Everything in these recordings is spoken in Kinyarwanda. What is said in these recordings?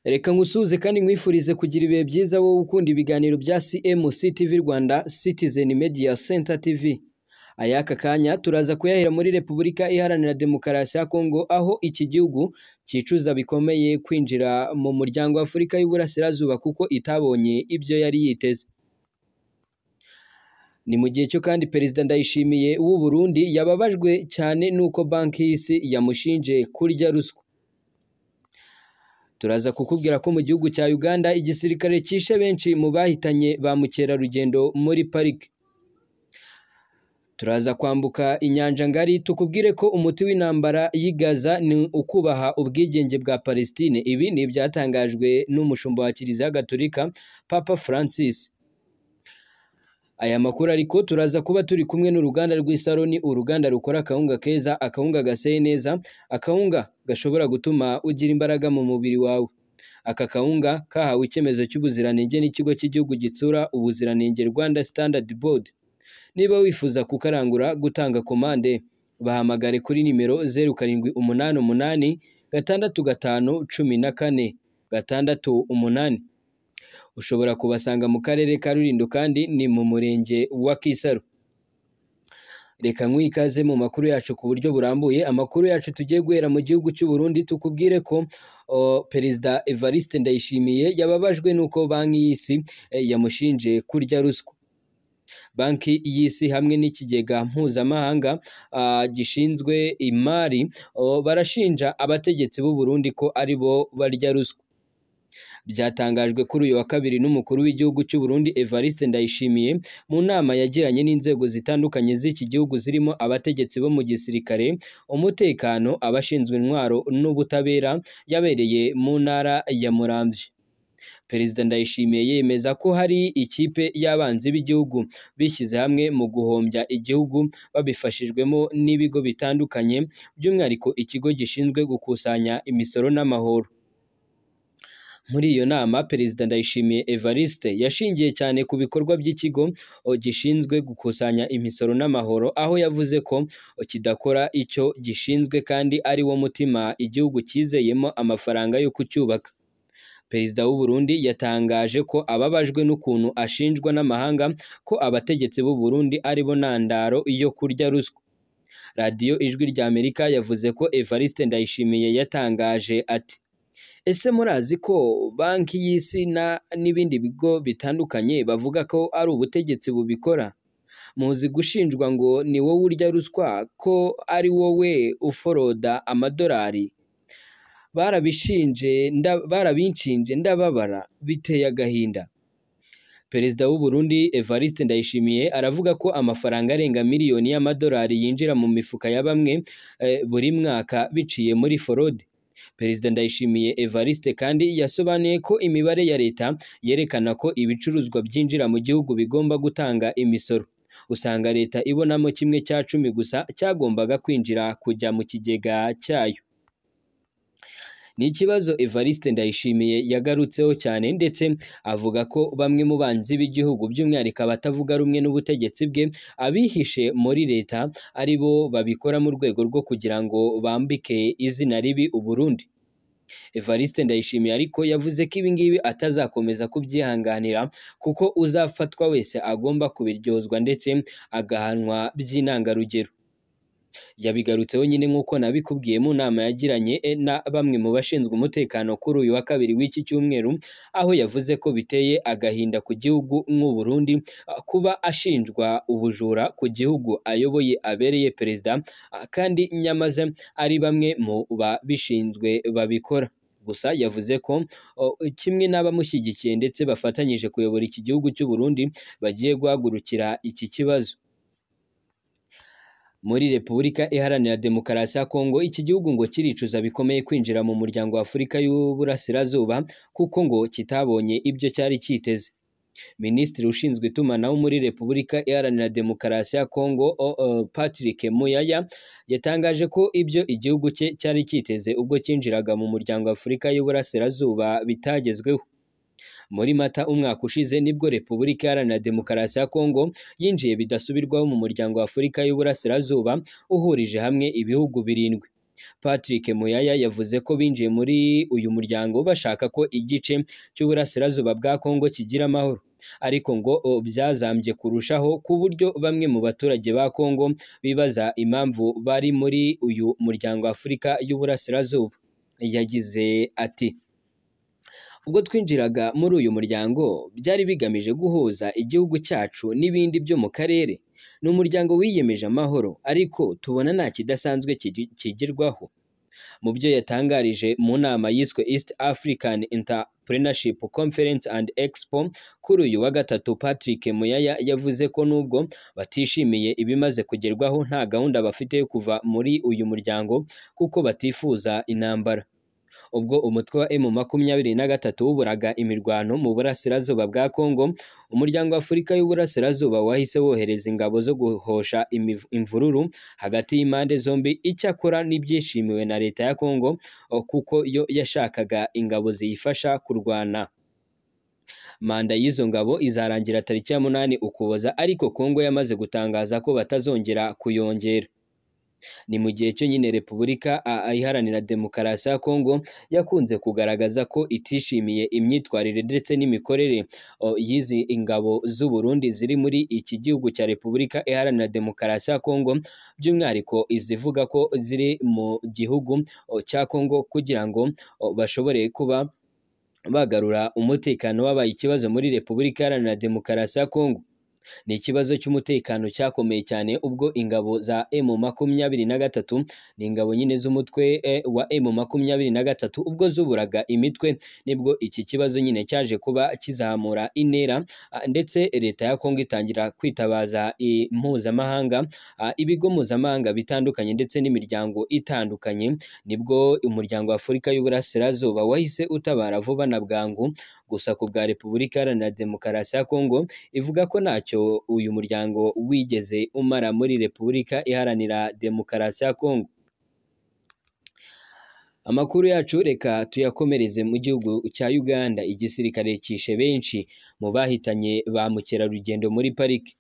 Reka nkusuhuze kandi nkwifurize kugira ibihe byiza wowe ukunda ibiganiro bya CMC TV Rwanda Citizen Media Center TV. Ay'aka kanya turaza kuyahera muri Repubulika Iharanira Demokarasi ya Kongo aho iki gihugu cyicuza bikomeye kwinjira mu muryango wa Afurika y'Uburasirazuba kuko itabonye ibyo yari yiteze. Ni mu gihe cyo kandi Perezida Ndayishimiye w'u Burundi yababajwe cyane n'uko Banki y'Isi yamushinje kurya ruswa. Turaza kukubwira ko mu gihugu cya Uganda igisirikare cyishe benshi mu bahitanye ba mukerarugendo muri pariki. Turaza kwambuka inyanja ngari tukubwire ko umuti w'intambara y'i Gaza ni ukubaha ubwigenge bwa Palestine. Ibi ni ibyatangajwe n'umushumba wa Kiliziya Gatolika Papa Francis. Aya makuru ariko turaza kuba turi kumwe n'uruganda rw'isaroni, uruganda rukora akawunga keza, akawunga gaseye neza, akawunga gashobora gutuma ugira imbaraga mu mubiri wawe. Aka kawunga kahawe icyemezo cy'ubuziranenge n'ikigo cy'igihugu gitsura ubuziranenge Rwanda Standard Board. Niba wifuza kukarangura, gutanga komande, bahamagare kuri nimero zeru karindwi umunani umunani gatandatu gatanu cumi na kane gatandatu umunani. Ushobora kubasanga mu karere ka Rulindo kandi ni mu murenge wa Kisaro. Reka nk'ikaze mu makuru yacu ku buryo burambuye, amakuru yacu tugiye guhera mu gihugu cy'u Burundi tukubwire ko o, Perezida Evariste Ndayishimiye yababajwe n'uko banki y'isi eh, yamushinje kurya ruswa. Banki y'Isi hamwe n'ikigega mpuzamahanga ah, gishinzwe imari o, barashinja abategetsi b'u Burundi ko aribo barya ruswa. Byatangajwe kuri uyu wa kabiri n'umukuru w'igihugu cy'u Burundi Evariste Ndayishimiye mu nama yagiranye n'inzego zitandukanye z'iki gihugu zirimo abategetsi bo mu gisirikare, umutekano, abashinzwe intwaro n'ubutabera yabereye mu ntara ya Muramvya. Perezida Ndayishimiye yemeza ko hari ikipe y'abanzi b'igihugu bishyize hamwe mu guhombya igihugu babifashijwemo n'ibigo bitandukanye by'umwihariko ikigo gishinzwe gukusanya imisoro n'amahoro. Muri iyo nama Perezida Ndayishimiye Evariste yashingiye cyane ku bikorwa by'ikigo o, gishinzwe gukusanya imisoro n'amahoro aho yavuze ko o, kidakora icyo gishinzwe kandi ari wo mutima igihugu cyizeyemo amafaranga yo kucyubaka. Perezida w'u Burundi yatangaje ko ababajwe n'ukuntu ashinjwa n'amahanga ko abategetsi b'u Burundi aribo ntandaro yo kurya ruswa. Radiyo Ijwi ry'Amerika yavuze ko Evariste Ndayishimiye yatangaje ati ese murazi ko banki y'isi na n'ibindi bigo bitandukanye bavuga ko ari ubutegetsi bubikora muzi gushinjwa ngo ni wowe urya ruswa ko ari wowe uforoda amadolari barabishinje nda- barabinshinje ndababara biteye agahinda Perezida w'u Burundi Evariste Ndayishimiye aravuga ko amafaranga arenga miliyoni y'amadolari yinjira mu mifuka ya bamwe eh, buri mwaka biciye muri forode. Perezida Ndayishimiye Evariste kandi yasobanuye ko imibare ya leta yerekana ko ibicuruzwa byinjira mu gihugu bigomba gutanga imisoro. Usanga leta ibonamo kimwe cya cumi gusa cyagombaga kwinjira kujya mu kigega cyayo. Ni ikibazo Evariste Ndayishimiye yagarutseho cyane ndetse avuga ko bamwe mu banzi b'igihugu by'umwihariko abatavuga rumwe n'ubutegetsi bwe abihishe muri leta ari bo babikora mu rwego rwo kugira ngo bambike izina ribi Uburundi. Evariste Ndayishimiye ariko yavuze ko ibi ngibi atazakomeza kubyihanganira kuko uzafatwa wese agomba kubiryozwa ndetse agahanwa by'intangarugero. yabigarutseho nyine nk'uko nabikubwiye mu nama yagiranye eh, na bamwe mu bashinzwe umutekano kuri uyu wa kabiri w'iki cyumweru aho yavuze ko biteye agahinda ku gihugu nk'u Burundi ah, kuba ashinjwa ubujura ku gihugu ayoboye abereye perezida ah, kandi nyamaze ari bamwe mu babishinzwe babikora gusa yavuze ko oh, kimwe n'abamushyigikiye ndetse bafatanyije kuyobora iki gihugu cy'u Burundi bagiye guhagurukira iki kibazo muri Repubulika Iharanira Demokarasi ya Kongo, iki gihugu ngo kiricuza bikomeye kwinjira mu muryango wa Afurika y'Uburasirazuba kuko ngo kitabonye ibyo cyari cyiteze. Minisitiri ushinzwe itumanaho muri Repubulika Iharanira Demokarasi ya Kongo, o- o, Patrick Muyaya, yatangaje ko ibyo igihugu cye cyari cyiteze ubwo cyinjiraga mu muryango wa Afurika y'Uburasirazuba bitagezweho. Muri Mata umwaka ushize nibwo Repubulika Iharanira Demokarasi ya Kongo yinjiye bidasubirwaho mu muryango wa Afurika y'Uburasirazuba uhurije hamwe ibihugu birindwi. Patrick Muyaya yavuze ko binjiye muri uyu muryango bashaka ko igice cy'uburasirazuba bwa Kongo kigira amahoro ariko ngo o, byazambye kurushaho ku buryo bamwe mu baturage ba Kongo bibaza impamvu bari muri uyu muryango Afurika y'Uburasirazuba yagize ati ubwo twinjiraga muri uyu muryango byari bigamije guhuza igihugu cyacu n'ibindi byo mu karere ni umuryango wiyemeje amahoro ariko tubona nta kidasanzwe kigi- kigirwaho mu byo yatangarije mu nama yiswe East African Entrepreneurship Conference and Expo kuri uyu wa gatatu Patrick Muyaya yavuze ko nubwo batishimiye ibimaze kugerwaho nta gahunda bafite yo kuva muri uyu muryango kuko batifuza intambara ubwo umutwe wa M makumyabiri na gatatu wuburaga imirwano mu burasirazuba bwa Kongo umuryango wa Afurika y'uburasirazuba wahise wohereza ingabo zo guhosha imiv- imvururu hagati y'impande zombi icyakora n'ibyishimiwe na leta ya Kongo o, kuko yo yashakaga ingabo ziyifasha kurwana manda y'izo ngabo izarangira tariki ya munani ukuboza ariko Kongo yamaze gutangaza ko batazongera kuyongera ni mu gihe cyo nyine repubulika a- a- iharanira demokarasi ya kongo yakunze kugaragaza ko itishimiye imyitwarire ndetse n'imikorere o, y'izi ingabo z'u Burundi ziri muri iki gihugu cya repubulika iharanira demokarasi ya kongo by'umwihariko izivuga ko ziri mu gihugu o, cya kongo kugira ngo o, bashobore kuba bagarura umutekano wabaye ikibazo muri repubulika iharanira demokarasi ya kongo ni ikibazo cy'umutekano cyakomeye cyane ubwo ingabo za M makumyabiri na gatatu ni ingabo nyine z'umutwe eh, wa M makumyabiri na gatatu ubwo zuburaga imitwe nibwo iki kibazo nyine cyaje kuba kizamura intera ah, ndetse leta ya Kongo itangira kwitabaza i- mpuzamahanga ah, ibigo mpuzamahanga bitandukanye ndetse n'imiryango itandukanye nibwo umuryango wa Afurika y'Uburasirazuba wahise utabara vuba na bwangu gusa ku bwa Repubulika Iharanira Demokarasi ya Kongo ivuga ko ntacyo uyu muryango wigeze umara muri Repubulika Iharanira Demokarasi ya Kongo. Amakuru yacu reka tuyakomereze mu gihugu cya Uganda, igisirikare cyishe benshi mu bahitanye ba mukerarugendo muri pariki.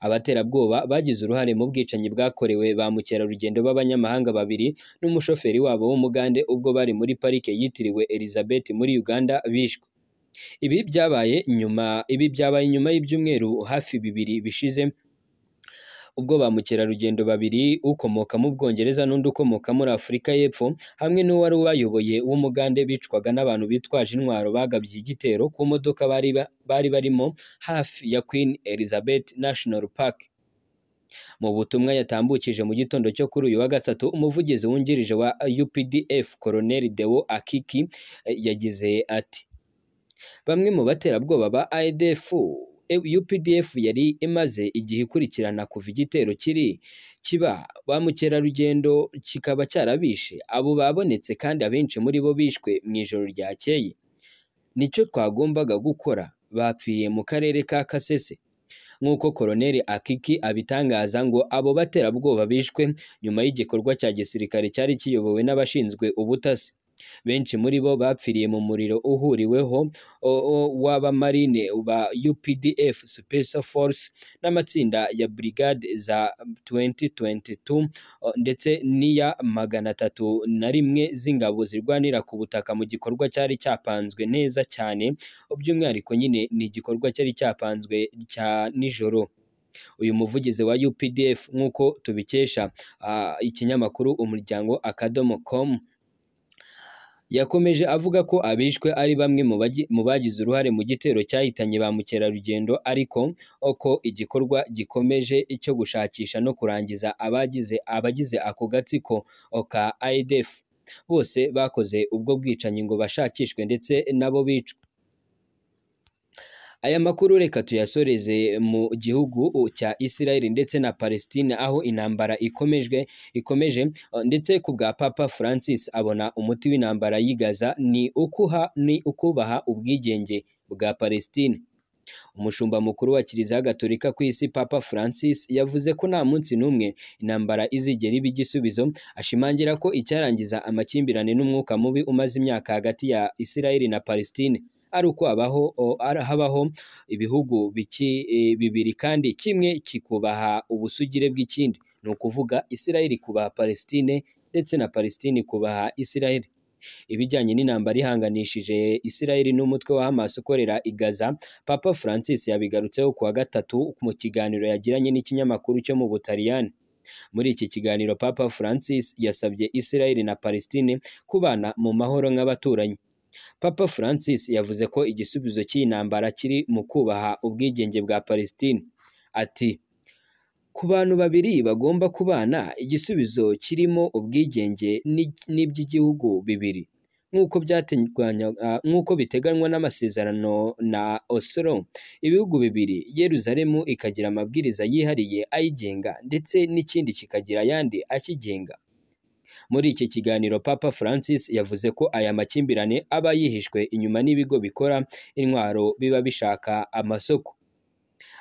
Abaterabwoba bagize uruhare mu bwicanyi bwakorewe ba mukerarugendo b'abanyamahanga babiri n'umushoferi wabo w'umugande ubwo bari muri parike yitiriwe Elizabeth muri Uganda bishwe. Ibi byabaye nyuma ibi byabaye nyuma y'ibyumweru hafi bibiri bishize ubwo ba mukerarugendo babiri ukomoka mu Bwongereza n'undi ukomoka muri Afurika y'Epfo hamwe n'uwari ubayoboye w'umugande bicwaga n'abantu bitwaje intwaro bagabye igitero ku modoka bari ba- bari barimo hafi ya Queen Elizabeth National Park. Mu butumwa yatambukije mu gitondo cyo kuri uyu wa gatatu, umuvugizi wungirije wa UPDF Colonel Deo Akiki eh, yagize ati bamwe mu baterabwoba ba ADF UPDF yari imaze igihe ikurikirana kuva igitero kiri kiba ba mukerarugendo kikaba cyarabishe abo babonetse kandi abenshi muri bo bishwe mu ijoro ryakeye nicyo twagombaga gukora bapfiye mu karere ka Kasese nk'uko Koloneli Akiki abitangaza ngo abo baterabwoba bishwe nyuma y'igikorwa cya gisirikare cyari kiyobowe n'abashinzwe ubutasi benshi muri bo bapfiriye mu muriro uhuriweho o- o- w'abamarine ba UPDF Special Force n'amatsinda ya Brigade za 2022 o, ndetse n'iya magana atatu na rimwe z'ingabo zirwanira ku butaka mu gikorwa cyari cyapanzwe neza cyane by'umwihariko nyine ni igikorwa cyari cyapanzwe cya nijoro uyu muvugizi wa UPDF nk'uko tubikesha ah, ikinyamakuru umuryango akadomo com yakomeje avuga ko abishwe ari bamwe mu bagi- mu bagize uruhare mu gitero cyahitanye ba mukerarugendo ariko ko igikorwa gikomeje cyo gushakisha no kurangiza abagize abagize ako gatsiko o, ka IDF bose bakoze ubwo bwicanyi ngo bashakishwe ndetse nabo bicwe Aya makuru reka tuyasoreze mu gihugu cya Israel ndetse na Palestine aho intambara ikomejwe ikomeje eh, ndetse ku bwa Papa Francis abona umuti w'intambara y'i Gaza ni ukuha ni ukubaha ubwigenge bwa Palestine. Umushumba mukuru wa Kiliziya Gatolika ku isi Papa Francis yavuze ko nta munsi n'umwe intambara izigera iba igisubizo, ashimangira ko icyarangiza amakimbirane n'umwuka mubi umaze imyaka hagati ya Israel na Palestine ari uko habaho o- ara- habaho ibihugu biki, e, bibiri kandi kimwe kikubaha ubusugire bw'ikindi ni ukuvuga Israel ikubaha Palestine ndetse na Palestine ikubaha Israel ibijyanye n'intambara ihanganishije Israel n'umutwe wa Hamas ukorera i Gaza Papa Francis yabigarutseho kuwa gatatu mu kiganiro yagiranye n'ikinyamakuru cyo mu Butaliyani muri iki kiganiro Papa Francis yasabye Israel na Palestine kubana mu mahoro nk'abaturanyi Papa Francis yavuze ko igisubizo cy'iyi ntambara kiri mu kubaha ubwigenge bwa Palestine ati ku bantu babiri bagomba kubana igisubizo kirimo ubwigenge ni- n'iby'igihugu bibiri nk'uko byateganywaga nk'uko biteganywa n'amasezerano na Oslo ibihugu bibiri Yerusalemu ikagira amabwiriza yihariye ayigenga ndetse n'ikindi kikagira ayandi akigenga muri iki kiganiro Papa Francis yavuze ko aya makimbirane aba yihishwe inyuma n'ibigo bikora intwaro biba bishaka amasoko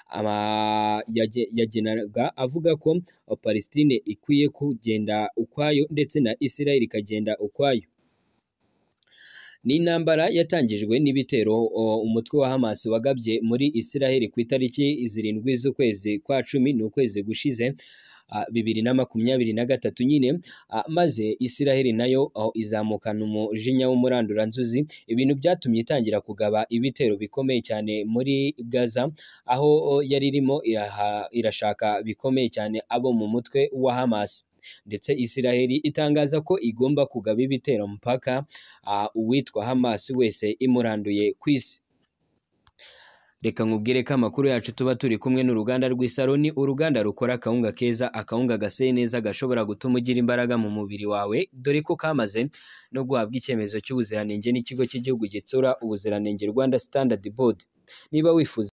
Aba- yage- yagenaga avuga ko Palestine ikwiye kugenda ukwayo ndetse na Israel ikagenda ukwayo ni intambara yatangijwe n'ibitero o, umutwe wa Hamas wagabye muri Israel ku itariki zirindwi z'ukwezi kwa cumi n'ukwezi gushize ah, bibiri na makumyabiri na gatatu nyine Ah, maze Israel nayo aho izamukana umujinya w'umuranduranzuzi ibintu byatumye itangira kugaba ibitero bikomeye cyane muri Gaza aho oh, yari irimo iraha- irashaka bikomeye cyane abo mu mutwe wa Hamas ndetse Israel itangaza ko igomba kugaba ibitero mpaka ah, uwitwa Hamas wese imuranduye ku isi Reka nkubwire ko amakuru yacu tuba turi kumwe n'uruganda rw'Isaro ni uruganda rukora akawunga keza, akawunga gaseye neza gashobora gutuma ugira imbaraga mu mubiri wawe, dore ko kamaze no guhabwa icyemezo cy'ubuziranenge n'ikigo cy'igihugu gitsura ubuziranenge Rwanda Standard Board. Niba wifuza